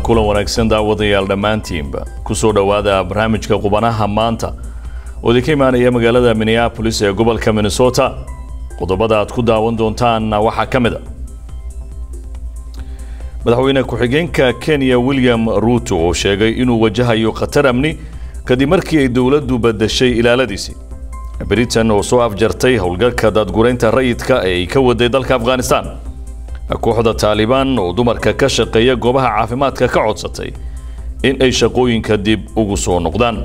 kulan wanaagsan daawadayaal dhammaantiinba kusoo dhowaada barnaamijka qubanaha maanta oo idinka imaanaya magaalada minneapolis ee gobolka minnesota qodobada aad ku daawan doontaanna waxaa ka mid a madaxweyne ku-xigeenka kenya william ruuto oo sheegay inuu wajahayo khatar amni kadib markii ay dowladdu badashay ilaaladiisii britain oo soo afjartay howlgalka daadguraynta rayidka ee ay ka waday dalka afghanistan kooxda taalibaan oo dumarka ka shaqeeya goobaha caafimaadka ka codsatay in ay shaqooyinka dib ugu soo noqdaan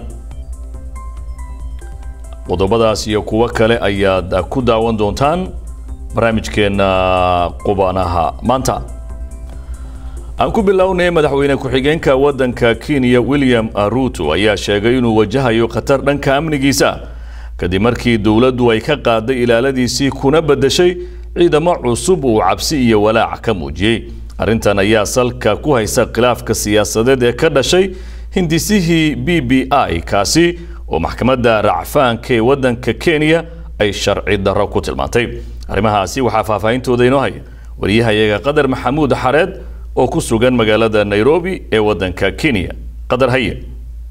qodobadaas iyo kuwo kale ayaad ku daawan doontaan barnaamijkeenna qubanaha maanta aan ku bilownay madaxweyne ku-xigeenka waddanka kenya william ruto ayaa sheegay inuu wajahayo khatar dhanka amnigiisa kadib markii dowladdu ay ka qaaday ilaaladiisii kuna badashay ciidamo cusub uu cabsi iyo walaac ka muujiyey arrintan ayaa salka ku haysa khilaafka siyaasadeed ee ka dhashay hindisihii b b i kaasi oo maxkamadda racfaanka ee waddanka kenya ay sharci darro ku tilmaantay arrimahaasi waxaa faahfaahintooda inoo haya wariyahayaga qadar maxamuud xareed oo ku sugan magaalada nairobi ee waddanka kenya qadar haye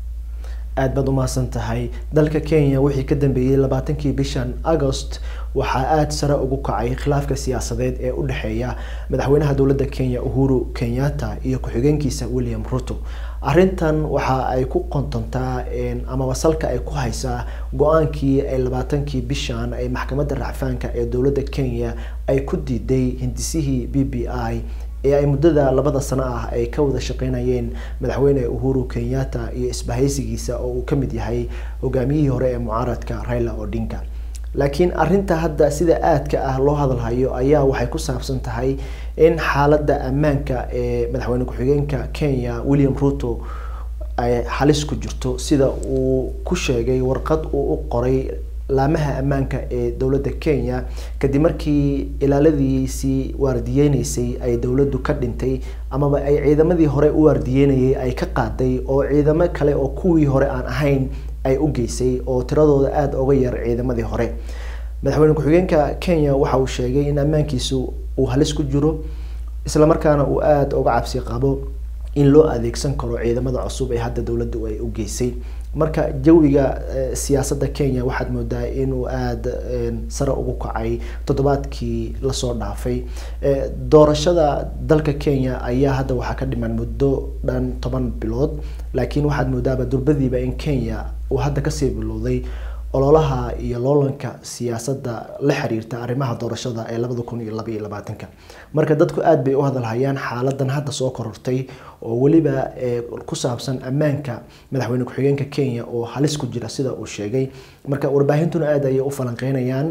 aad baad umahadsan tahay dalka kenya wixii ka dambeeyey labaatankii bishan agost waxaa aada sare ugu kacay khilaafka siyaasadeed ee u dhexeeya madaxweynaha dowladda kenya uhuru kenyatta iyo ku-xigeenkiisa william ruto arrintan waxa ay ku qontontaa amaba salka ay ku haysaa go-aankii ay labaatankii bishan ay maxkamadda racfaanka ee dowladda kenya ay ku diiday hindisihii b b i ee ay muddada labada sano ah ay ka wada shaqeynayeen madaxweyne uhuru kenyatta iyo isbahaysigiisa oo uu ka mid yahay hogaamiyihii hore ee mucaaradka raila odinga laakiin arinta hadda sida aadka ah loo hadalhayo ayaa waxay ku saabsan tahay in xaaladda ammaanka ee madaxweyne ku-xigeenka kenya william ruto ay halis ku jirto sida uu ku sheegay warqad uu u qoray laamaha ammaanka ee dowladda kenya kadib markii ilaaladiisii waardiyeyneysay ay dowladdu ka dhintay amaba ay ciidamadii hore u waardiyeynayay ay ka qaaday oo ciidamo kale oo kuwii hore aan ahayn ay u geysay oo tiradooda aada uga yar ciidamadii hore madaxweyne ku-xigeenka kenya waxa uu sheegay in ammaankiisu uu halis ku jiro islamarkaana uu aada uga cabsi qabo in loo adeegsan karo ciidamada cusub ee hadda dowladdu ay u geysay marka jawiga siyaasadda kenya waxaad moodaa inuu aada sare ugu kacay toddobaadkii lasoo dhaafay doorashada dalka kenya ayaa hadda waxaa ka dhiman muddo dhan toban bilood laakiin waxaad moodaaba durbadiiba in kenya uu hadda kasii bilowday ololaha iyo loolanka siyaasadda la xiriirta arrimaha doorashada ee labada kun iyo laba iyo labaatanka marka dadku aada bay u hadalhayaan xaaladan hadda soo korortay oo weliba ku saabsan ammaanka madaxweyne ku-xigeenka kenya oo halis ku jira sida uu sheegay marka warbaahintuna aada ayay u falanqeynayaan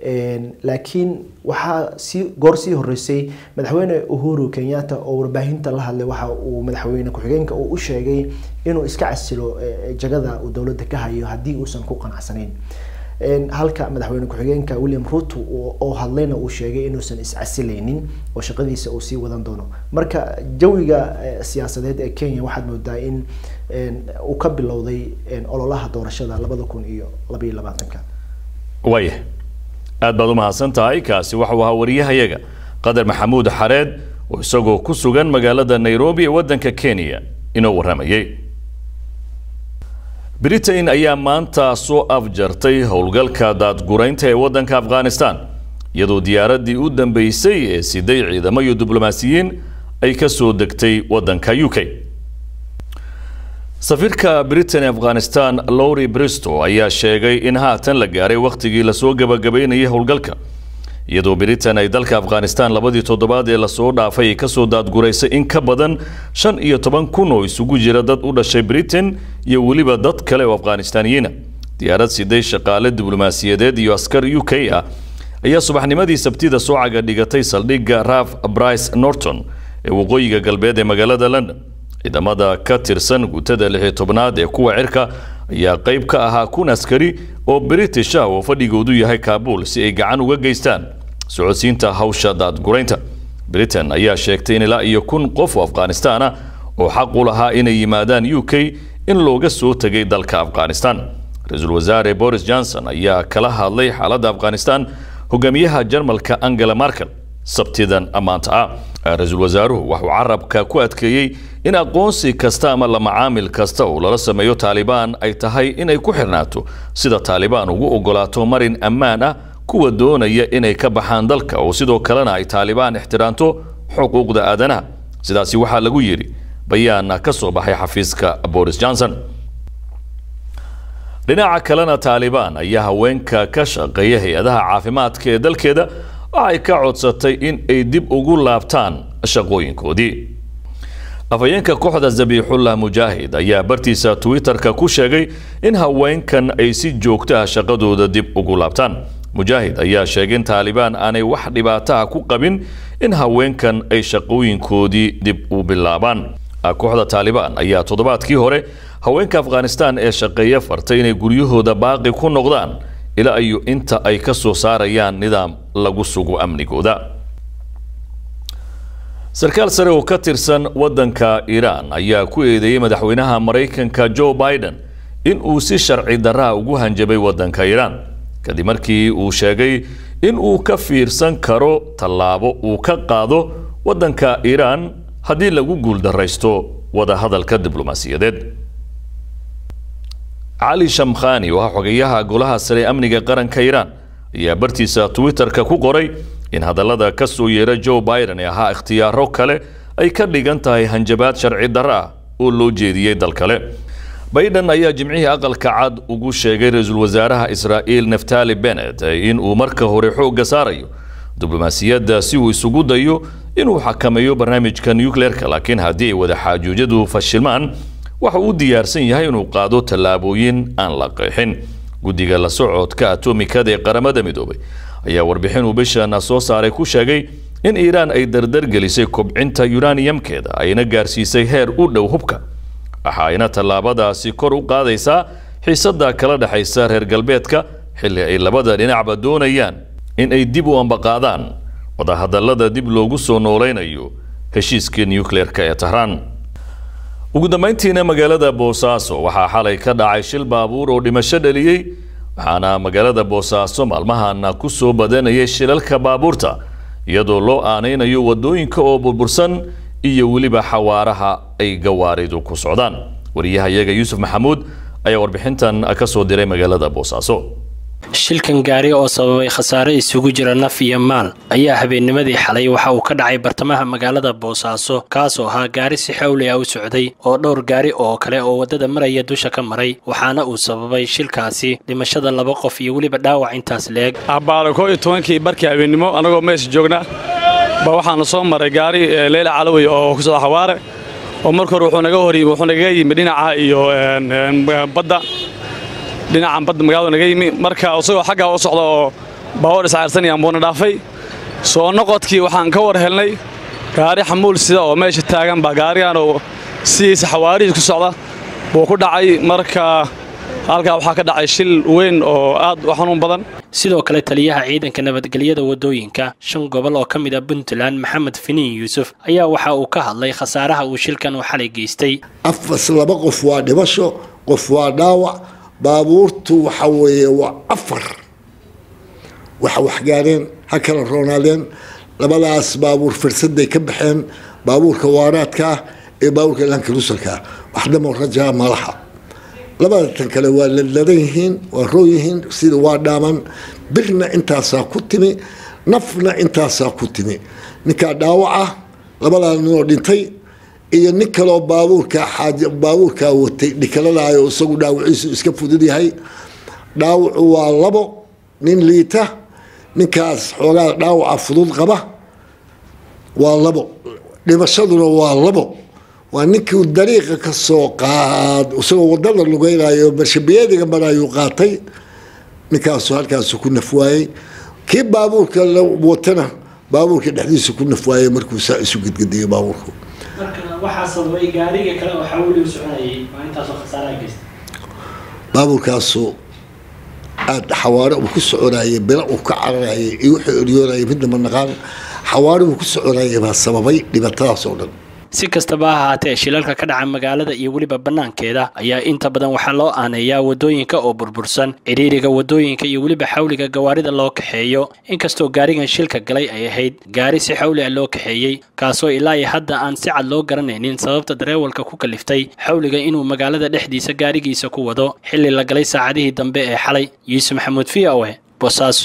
laakiin waxaa si goor sii horeysay madaxweyne uhuru kenyatta oo warbaahinta la hadlay waxa uu madaxweyne ku-xigeenka uu u sheegay inuu iska casilo jagada uu dowladda ka hayo haddii uusan ku qanacsanayn halka madaxweyne ku-xigeenka william ruto oo hadlayna uu sheegay inuusan iscasileynin oo shaqadiisa uu sii wadan doono marka jawiga siyaasadeed ee kenya waxaad moodaa in uu ka bilowday ololaha doorashada labada kun iyo labaiyo labaatanka waaya aad baad u mahadsan tahay kaasi waxau ahaa wariyahayaga qadar maxamuud xareed oo isagoo ku sugan magaalada nairobi ee waddanka kenya inoo warramayay britain ayaa maanta soo afjartay howlgalka daadguraynta ee waddanka afghanistan iyadoo diyaaraddii u dambeysay ee siday ciidamo iyo diblomaasiyiin ay ka soo degtay waddanka u k safiirka britain ee afghanistan lowry bristow ayaa sheegay in haatan la gaaray wakhtigii lasoo gabagabaynayay howlgalka iyadoo britain ay dalka afghanistan labadii toddobaad ee lasoo dhaafay ay kasoo daadguraysay in ka badan shan iyo toban kun oo isugu jira dad u dhashay britain iyo weliba dad kale oo afghanistaaniyiina diyaarad siday shaqaale diblomaasiyadeed iyo askar u k ah ayaa subaxnimadii sabtida soo caga dhigatay saldhigga raf brice norton ee waqooyiga galbeed ee magaalada london ciidamada ka tirsan guutada lix iyo tobnaad ee kuwa cirka ayaa qayb ka ahaa kun askari oo british ah oo fadhigoodu yahay kaabul si ay gacan uga geystaan socodsiinta hawsha daadguraynta britain ayaa sheegtay in ilaa iyo kun qof oo afghanistan ah oo xaq u lahaa inay yimaadaan u k in looga soo tegay dalka afghanistan ra-iisul wasaare boris johnson ayaa kala hadlay xaaladda afghanistan hogaamiyaha jarmalka angela markel sabtidan maanta ah ra-iisul wasaaruhu waxuu carabka ku adkeeyey in aqoonsi kasta ama la macaamil kasta oo lala sameeyo taalibaan ay tahay inay ku xirnaato sida taalibaan ugu ogolaato marin ammaan ah kuwa doonaya inay ka baxaan dalka oo sidoo kalena ay taalibaan ixtiraanto xuquuqda aadanaha sidaasi waxaa lagu yidhi bayaan ka soo baxay xafiiska boris johnson dhinaca kalena taalibaan ayaa haweenka ka shaqeeya hay-adaha caafimaadka ee dalkeeda waxay ka codsatay in ay dib ugu laabtaan shaqooyinkoodii afhayeenka kooxda zabiixullah mujaahid ayaa bartiisa twitter-ka ku sheegay in haweenkan ay si joogto ah shaqadooda dib ugu laabtaan mujaahid ayaa sheegay in taalibaan aanay wax dhibaataha ku qabin in haweenkan ay shaqooyinkoodii dib u bilaabaan kooxda taalibaan ayaa toddobaadkii hore haweenka afghanistan ee shaqeeya fartay inay guryahooda baaqi ku noqdaan ilaa iyo inta ay ka soo saarayaan nidaam lagu sugo amnigooda sarkaal sare oo ka tirsan waddanka iiraan ayaa ku eedeeyey madaxweynaha maraykanka joe biden in uu si sharci darraa ugu hanjabay waddanka iiraan kadib markii uu sheegay in uu ka fiirsan karo tallaabo uu ka qaado waddanka iiraan haddii lagu guuldaraysto wadahadalka diblomaasiyadeed cali shamkhani oo ah xogeyaha golaha sare amniga qaranka iiraan ayaa bartiisa twitter-ka ku qoray in hadallada ka soo yeera joe biden ee ahaa ikhtiyaaro kale ay ka dhigan tahay hanjabaad sharci darro ah oo loo jeediyey dal kale biden ayaa jimcihii aqalka cad ugu sheegay ra-iisul wasaaraha israa'iil naftali bennett in uu marka hore xoogga saarayo diblomaasiyadda si uu isugu dayo inuu xakameeyo barnaamijka nucleerka laakiin haddii ay wada xaajuujyadu fashilmaan waxa uu diyaarsan yahay inuu qaado tallaabooyin aan la qeexin guddiga la socodka atomikada ee qaramada midoobay ayaa warbixin uu bishan soo saaray ku sheegay in iiraan ay dardargelisay kobcinta yuraniyamkeeda ayna gaarsiisay heer u dhow hubka waxa ayna tallaabadaasi kor u qaadaysaa xiisadda kala dhexaysa reer galbeedka xilli ay labada dhinacba doonayaan in ay dib u ambaqaadaan wadahadallada dib loogu soo noolaynayo heshiiskii nucleerka ee tahraan ugu dambayntiina magaalada boosaaso waxaa xalay ka dhacay shil baabuur oo dhimasho dhaliyey waxaana magaalada boosaaso maalmahana ku soo badanayay shilalka baabuurta iyadoo loo aanaynayo wadooyinka oo burbursan iyo weliba xawaaraha ay gawaaridu ku socdaan wariyahayaga yuusuf maxamuud ayaa warbixintan ka soo diray magaalada boosaaso shilkan gaari oo sababay khasaare isugu jira naf iyo maal ayaa habeennimadii xalay waxa uu ka dhacay bartamaha magaalada boosaaso kaasoo ahaa gaari si xawli ah u socday oo dhowr gaari oo kale oo waddada maraya dusha ka maray waxaana uu sababay shilkaasi dhimashada laba qof iyo weliba dhaawac intaas leeg abbaalo koo iyo tobankii barkii habeennimo annagoo meesha joogna ba waxaana soo maray gaari leyla calawey oo ku socda xawaare oo marka hore wuxuu naga hor yimi wuxuu nagaga yimi dhinaca iyo badda dhinacan badda magaalada naga yimi marka isagoo xaggaa u socda oo baawoor iscaarsanayaan buuna dhaafay soo noqodkii waxaan ka war helnay gaari xamuul sida oo meesha taagan baa gaarigan oo sidiisa xawaarihiis ku socda buu ku dhacay marka halkaa waxaa ka dhacay shil weyn oo aad u xanuun badan sidoo kale taliyaha ciidanka nabadgelyada waddooyinka shan gobol oo ka mid a puntland maxamed finiin yuusuf ayaa waxa uu ka hadlay khasaaraha uu shilkan u xalay geystay afas laba qof waa dhimasho qof waa dhaawac baabuurtu waxa weeye waa afar waxa waxgaareen ha kala roonaadeen labadaas baabuur firsaday ka baxeen baabuurka waaraadka ah ee baabuurka lankarusalka ah waxdamo rajaa malaxa labada tan kale waa ladladan yihiin waa roon yihiin sida waa dhaaman birna intaasaa ku timi nafna intaasaa ku timi ninkaa dhaawaca labadaa ninoo dhintay iyo nin kaloo baabuurka xaaj baabuurkaa watay dhikaladaayoo isagu dhaawaciisu iska fudud yahay dhaawacu waa labo nin liita ninkaas xoogaa dhaawaca fudud qaba waa labo dhimashaduna waa labo waa ninkii dariiqa ka soo qaad isagoo wadada lugeynayo marshabiyeediga marayuu qaatay ninkaasu halkaasu ku nafwaayey kii baabuurka la watana baabuurka dhexdiisa ku nafwaayey markuu saa isu gedgediyo baabuurku baabuurkaasu aada xawaare uu ku soconayay bila uu ka cararayay iyo wuxuu eryoonayay midna ma naqaan xawaare uu ku soconayay baa sababay dhibaatadaas oo dhan si kastaba ha ahaatee shilalka ka dhaca magaalada iyo weliba bannaankeeda ayaa inta badan waxaa loo aaneeyaa wadooyinka oo burbursan cidhiiriga wadooyinka iyo weliba xawliga gawaarida loo kaxeeyo inkastoo gaarigan shilka galay ay ahayd gaari si xawli ah loo kaxeeyey kaasoo ilaa iyo hadda aan si cad loo garanaynin sababta dareewalka ku kaliftay xawliga inuu magaalada dhexdiisa gaarigiisa ku wado xilli la galay saacadihii dambe ee xalay yuusuf maxamuud v o e boosaaso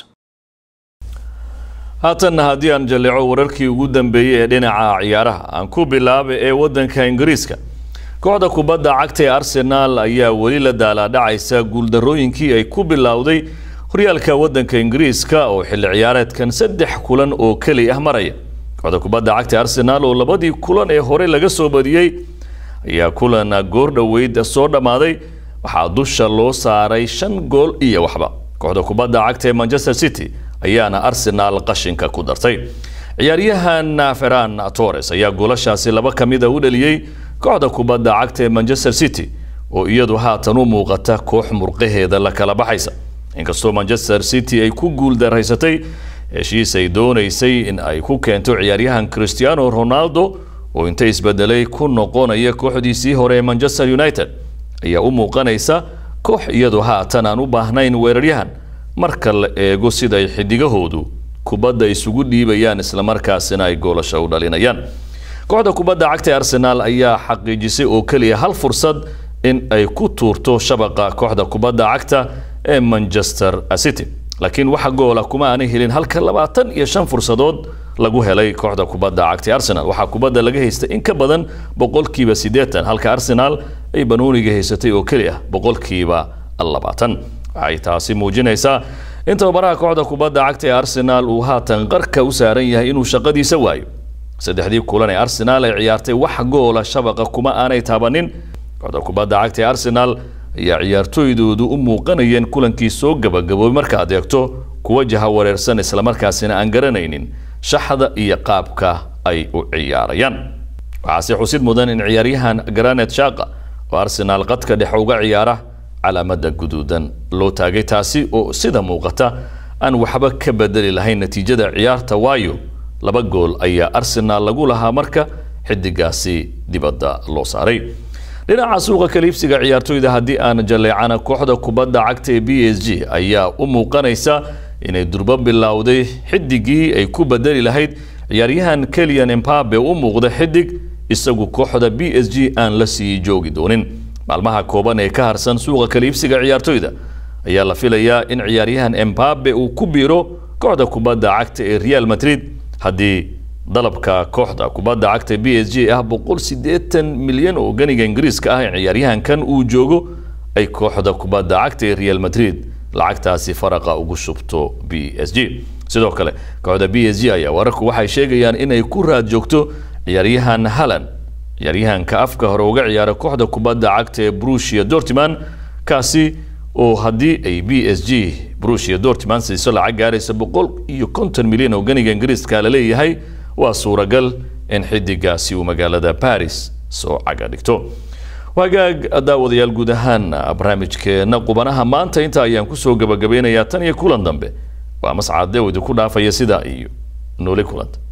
haatanna haddii aan jalleeco wararkii ugu dambeeyey ee dhinaca ciyaaraha aan ku bilaaba ee waddanka ingiriiska kooxda kubadda cagta ee arsenaal ayaa weli la daalaadhacaysa guuldarrooyinkii ay ku bilowday horyaalka waddanka ingiriiska oo xilli ciyaareedkan saddex kulan oo keli ah maraya kooxda kubadda cagta ee arsenaal oo labadii kulan ee hore laga soo badiyey ayaa kulan goor dhoweyd soo dhammaaday waxaa dusha loo saaray shan gool iyo waxba kooxda kubadda cagta ee manchester city ayaana arsenaal qashinka ku dartay ciyaaryahan ferran torres ayaa goolashaasi laba ka mid a u dhaliyey kooxda kubadda cagta ee manchester city oo iyadu haatan u muuqata koox murqaheeda la kala baxaysa inkastoo manchester city ay ku guuldaraysatay heshiis ay doonaysay in ay ku keento ciyaaryahan cristiano ronaldo oo inta isbedelay ku noqonaya kooxdiisii hore ee manchester united ayaa u muuqanaysa koox iyadu haatan aan u baahnayn weeraryahan marka la eego siday xidigahoodu kubadda isugu dhiibayaan islamarkaasina ay goolasho u dhalinayaan kooxda kubadda cagta ee arsenaal ayaa xaqiijisay oo keliya hal fursad in ay ku tuurto shabaqa kooxda kubadda cagta ee manchester city laakiin waxa goola kuma aanay helin halka labaatan iyo shan fursadood lagu helay kooxda kubadda cagta ee arsenal waxaa kubadda laga haystay in ka badan boqolkiiba siddeetan halka arsenal ay banooniga haysatay oo keli ah boqolkiiba labaatan waxay taasi muujinaysaa in tababaraha kooxda kubadda cagta ee arsenaal uu haatan qarka u saaran yahay inuu shaqadiisa waayo saddexdii kulan ee arsenaal ay ciyaartay wax goola shabaqa kuma aanay taabanin kooxda kubadda cagta ee arsenaal ayaa ciyaartooydoodu u muuqanayeen kulankii soo gabagaboobay markaad eegto kuwa jaha wareersan islamarkaasina aan garanaynin shaxda iyo qaabka ay u ciyaarayaan waxaase xusid mudan in ciyaaryahan granet shaqa oo arsenaal qadka dhexe uga ciyaara calaamada guduudan loo taagay taasi oo sida muuqata aan waxba ka bedeli lahayn natiijada ciyaarta waayo laba gool ayaa arsenaal lagu lahaa marka xidigaasi dibadda loo saaray dhinaca suuqa kaliibsiga ciyaartooyda haddii aan jaleecana kooxda kubadda cagta ee b s g ayaa u muuqanaysa inay durbo bilowday xidigii ay ku bedeli lahayd ciyaaryahan keliyan embabe u muuqda xidig isagu kooxda b s g aan la sii joogi doonin maalmaha kooban ee ka harsan suuqa kaliibsiga ciyaartooyda ayaa la filayaa in ciyaaryahan embabe uu ku biiro kooxda kubadda cagta ee real madrid haddii dalabka kooxda kubadda cagta b s g ah boqol siddeetan milyan oo ganiga ingiriiska ah in ciyaaryahankan uu joogo ay kooxda kubadda cagta ee real madrid lacagtaasi faraqa ugu shubto b s g sidoo kale kooxda b s g ayaa wararku waxay sheegayaan inay ku raad joogto ciyaaryahan halan ciyaaryahanka afka hore uga ciyaara kooxda kubadda cagta ee brusia dortiman kaasi oo haddii ay b s g brusia dortiman siiso lacag gaaraysa boqol iyo konton milyan oo ganiga ingiriiska la leeyahay waa suuragal in xidigaasi uu magaalada baris soo caga dhigto wagaag daawadayaal guud ahaan barnaamijkeena qubanaha maanta inta ayaan kusoo gabagabeynayaa tan iyo kulan dambe waa mascad dawdi ku dhaafaya sidaa iyo nooli kulanta